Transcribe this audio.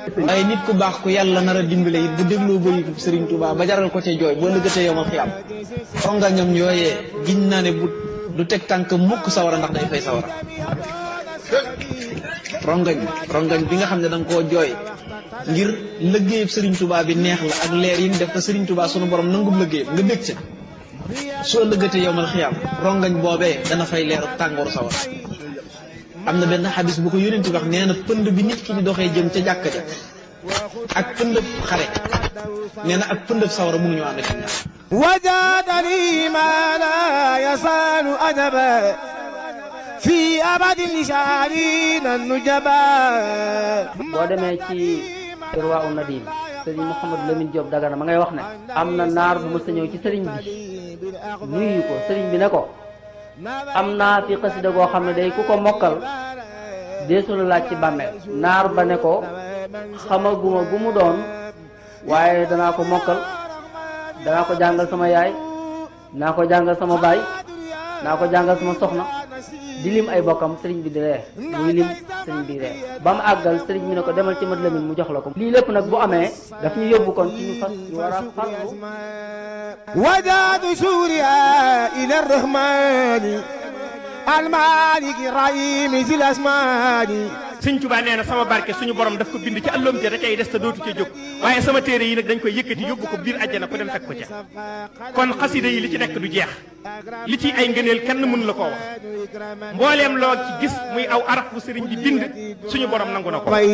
waaye nit ku baax ku yàlla nar a dimbale it bu dégloo bëritu Serigne Touba ba jaral ko ca jooy boo lëggatee yow ma xiyam rongañam yooyee giñ naa ne bu du teg tànk mukk sawara ndax day fay sawara rongañ rongañ bi nga xam ne da nga koo jooy ngir lëggéeyub Serigne Touba bi neex la ak leer yi mu def ko Serigne Touba sunu borom nangub lëggéeyam nga bég ca soo lëggatee yow ma xiyam rongañ boobee dana fay leeru tàngooru sawara am na benn xadis bu ko yónent wax nee na pënd bi nit ki di doxee jëm ca jàkka ja ak pëndëb xare nee na ak pëndëb sawara mënuñu ànd ak ñaar وجادني ما لا يزال أدبا في أبد لشعرين النجبا boo demee ci irwa u nadim sëriñ Mouhamadou Lamine Diop Dagana ma ngay wax ne am na naar bu mës a ñëw ci sëriñ bi nuyu ko sëriñ bi ne ko am naa fi xasida goo xam ne day ku ko mokkal deesu la laaj ci bàmmeel naar ba ne ko xamaguma gu mu doon waaye danaa ko mokkal danaa ko jàngal sama yaay naa ko jàngal sama baay naa ko jàngal sama soxna di lim ay bokkam sëriñ bi di ree muy lim sëriñ bi ree ba mu àggal sëriñ bi ne ko demal ci mat lamin mu jox la ko lii lépp nag bu amee daf ñu yóbbu kon ci ñu fas ñu war a farlu وجاد سوريا إلى الرحمن المالك الرحيم ذي الأسمان sëñ Tuubaa nee na sama barke suñu borom daf ko bind ci àlloom ja da cay des te dootu ca jóg waaye sama téere yi nag dañ koy yëkkati yóbbu ko biir àjjana ku dem fekk ko ca kon xasida yi li ci nekk du jeex li ci ay ngëneel kenn mënu la koo wax mbooleem loo ci gis muy aw araf bu sëriñ bi bind suñu borom nangu na ko